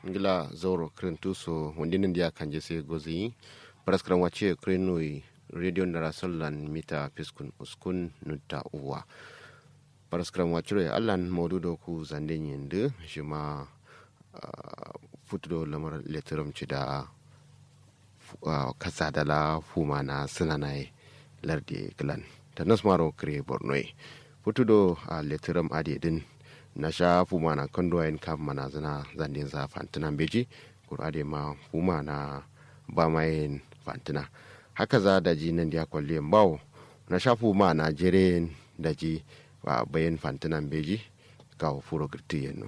ngila zoro krentuso wondinin dia kanje se gozi paraskram wache krenui radio ndara sollan mita piskun uskun nutta uwa paraskram wachure allan modudo ku zande nyende shima uh, futudo lamar letteram cida uh, kasa dala fuma na sinanai lardi glan ta nasmaro kre bornoi futudo a uh, letteram adi din na sha fuma na kondo en kam mana zana zandin za fantina beji kurade ma fuma na ba mayin fantina haka za da ji nan dia kwalle bawo na sha fuma na jere da ji ba bayan fantina beji ka furo girti yeno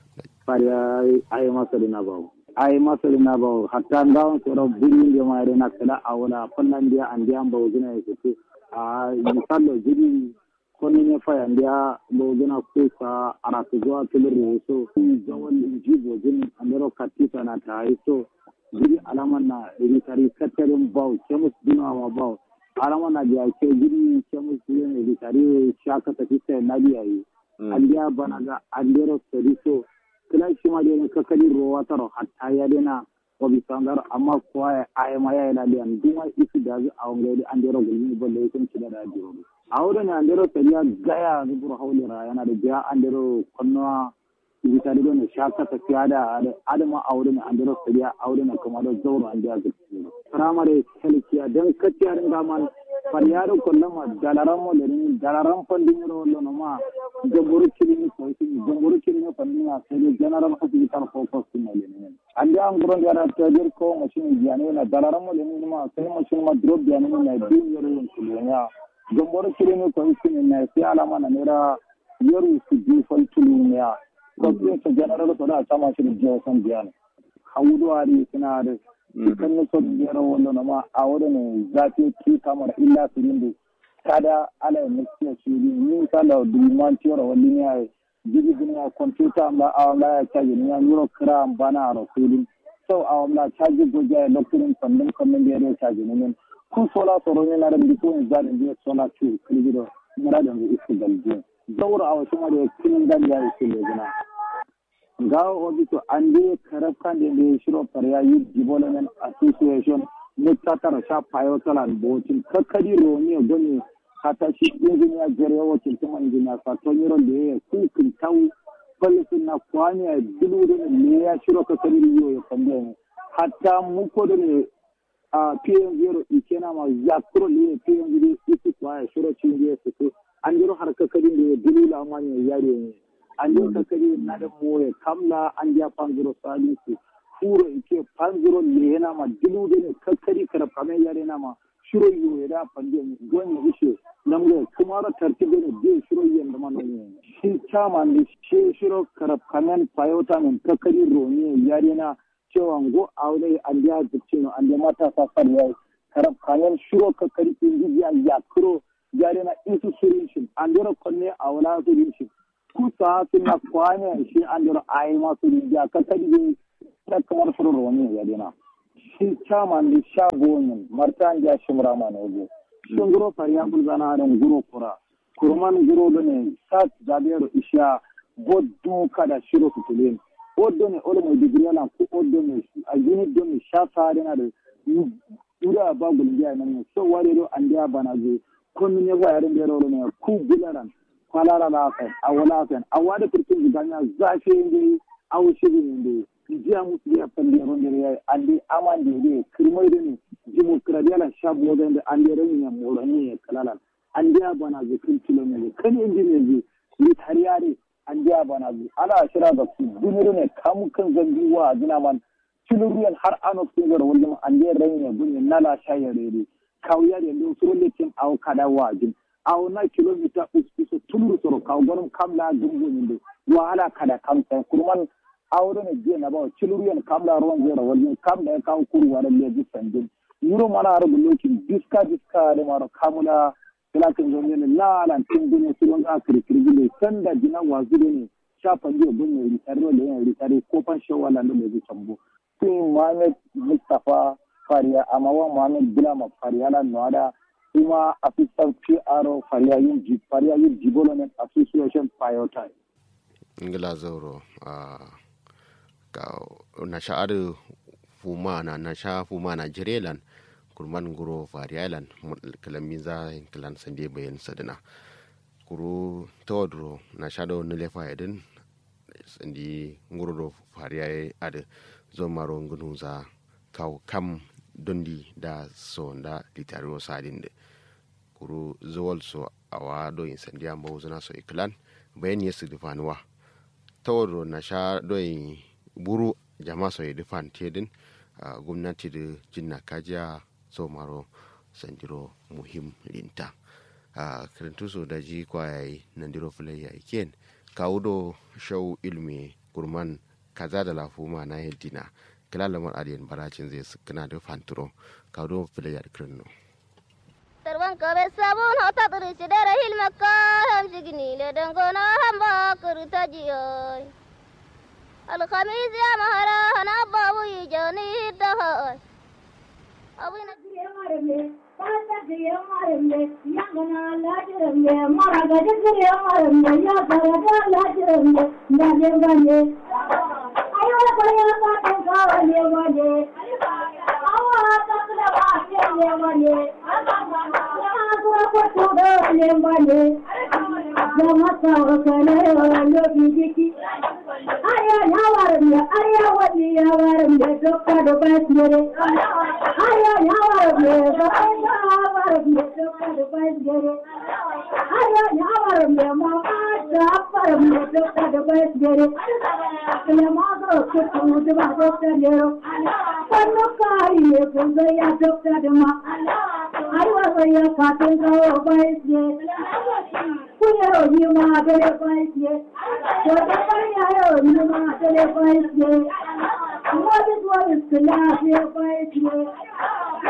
pari ay masali na bawo ay masali na bawo hatta ngawon soro birin de ma na kala awala fallan dia an dia bawo gina yake a misallo jiri koni ne faya ndia bogina kusa aratuzwa kiliri so zawon jibo jin andero katisa na ta so jiri alaman na ritari katarin bau kemus dina wa bau alaman na biya ke jiri kemus yin ritari shaka ta fisa na biya yi andiya bana ga andero sari so kila shi ma dai kakali rowa taro hatta ya dena wabi sangar amma kuwa ya ayama ya yi laliyan duma isi da zai awon gaidi andero gulmi balle ya kun ci da rajiro a wurin andero sariya gaya zubur haulira yana da biya andero kwannuwa ibitari don shaka tafiya da adama a wurin andero sariya a wurin kuma da zauro an biya zuci firamare helkiya don kaciyar gaman faryaro kollama dalaran mo lerin dalaran fandin ro lono ma jamburu kilini ko sini jamburu kilini fandin a sai general hospital focus ne lerin ande an guron da tajir ko machine jani na dalaran mo lerin ma sai machine ma drop jani na din yoro yin kulenya jamburu kilini ko sini na sai alama na nera yoru su bi fal tulunya ko sai general to da sama shi da san jani hawudo ari sina da kan ne so biyar wanda na ma a wurin zafi ki kamar illa sirindu kada ala ya mutsiya shi ni kala duman tiyar wani ne ai jigi dunya computer ma a wala ya caji ni ya nuro kira bana a rasulun so a wala caji goja ya lokurin sannan kannan da ya rai caji ni min kun sola tsoro ne na rabi ko in zaɗin biya sola ciwo kirgido mura da isu galbiya daura a wasu ma da kinin gani ya isu lejina gawo obito ande karafkan de be shiro parya youth development association mutatar sha payo talan botin kakadi roni goni hata shi engineer jere wakil kuma engineer sa to nyiro de ku kin taw polisin na kwani a dulu de ne ya shiro kakadi riyo ya kande hatta mu ko de a pm zero ikena ma yakro le pm zero isi kwa shiro chinje su an jiro har kakadi de dulu la manya yare ne an yi kakari na da moye kamla an ja panzuro salisu furo ike panzuro ne yana ma dilu da ne kakari kara fame yare na ma shiro yi ya da panje goni ishe nan ga kuma ra tartibe ne je shiro yi da ma ne shi chama ne shi shiro kara fame payota ne kakari roni yare na cewa go aure an ja zuci no an ja mata sa farya kara fame shiro kakari inji ya yakro yare na isu shirin shi an jira konne a wala shirin shi kusa suna kwane shi an dora ayi masu rijiya ka kadi ta kamar furu wani ya dina shi chairman da shago ne martan ja shimra ma ne go shin guro fariya bul zana da guro kura kurman guro da ne sat zabero isha boddu kada shiro kutulen oddo ne olo mo digri na ku oddo ne a unit do ne sha fare na da ura ba gulbiya nan so ware do an dia bana zo komi ne ba yarin da ro ne ku bularan kwalara lafen a walafen a wada kurkin ziganya zafi inde a wushiri inde jiya musu ya falle ronde ya andi amande de kirmai de ne dimokradiyala shabu da ande ande ran ya morani ya kalalan ande ya bana zu kin kilo ne kan indi ne ji ni tariyare ande ya bana zu ana shira da su duniru ne kamu kan zambi wa gina man kiluriyan har ano sun gara wajen ande ran ya gunye nala shayare kawya da ndo suro lekin aw kada wajin aw na kilomita usu tulur soro kaw gonum kamla dungo nyinde wahala kada kam tan kurman awdo ne je na ba kiluriyan kamla ron zero wajin kamla kaw kuru wara leji sanjin yuro mana ar bulokin diska diska da maro kamula kila kan zo ne la la tin dune sulon ga kiri kiri ne sanda jina wazure ne shafa je bunne ritare le ritare ko pan shawala ne leji sambo tin Mohamed Mustafa Fariya amma wa Mohamed Bilama Fariya la noada kuma assistant PRO Fariya yin ji Fariya yin Development Association Piotai. Ngila zauro a na sha adu fuma na na sha fuma na jirelan kurman guro fariyalan kalami za kalan sande bayan sadina kuru tawadro na sha do nile fayadin sandi nguro do fariyaye adu zo maro ngunu za kaw kam dondi da so da litari sadin de kuru zuwal so awa do in sandi amba uzuna so iklan bayan yesu difanuwa tawadro na sha do buru jama so difan tedin Uh, gwamnati da jinna kajiya so maro sandiro muhim linta uh, kirintu so da ji kwayayi nandiro fulayya iken kawudo shau ilmi gurman kaza da lafuma na yadina kila lamar adiyan baracin zai sukuna da fanturo kawudo fulayya da kirinno tarban kabe sabun hota turi sidara hilmakka ham sigini le dangona hamba kurta jiyoy الخميس يا مهرا أنا أبو يجوني الدهر أبونا Aya yawarin da aya wani yawarin da dokta da basire. Aya yawarin da yawarin da dokta da basire. Aya yawarin da mama da afarin da dokta da basire. Ya mazo kutu da ba dokta ne. Kwallo kari ne kun zai ya dokta da ma. Ai wasa ya katin kawo basire. Kunyaro yi ma da basire. Wata yaro ni ma da basire. What is what is the last year by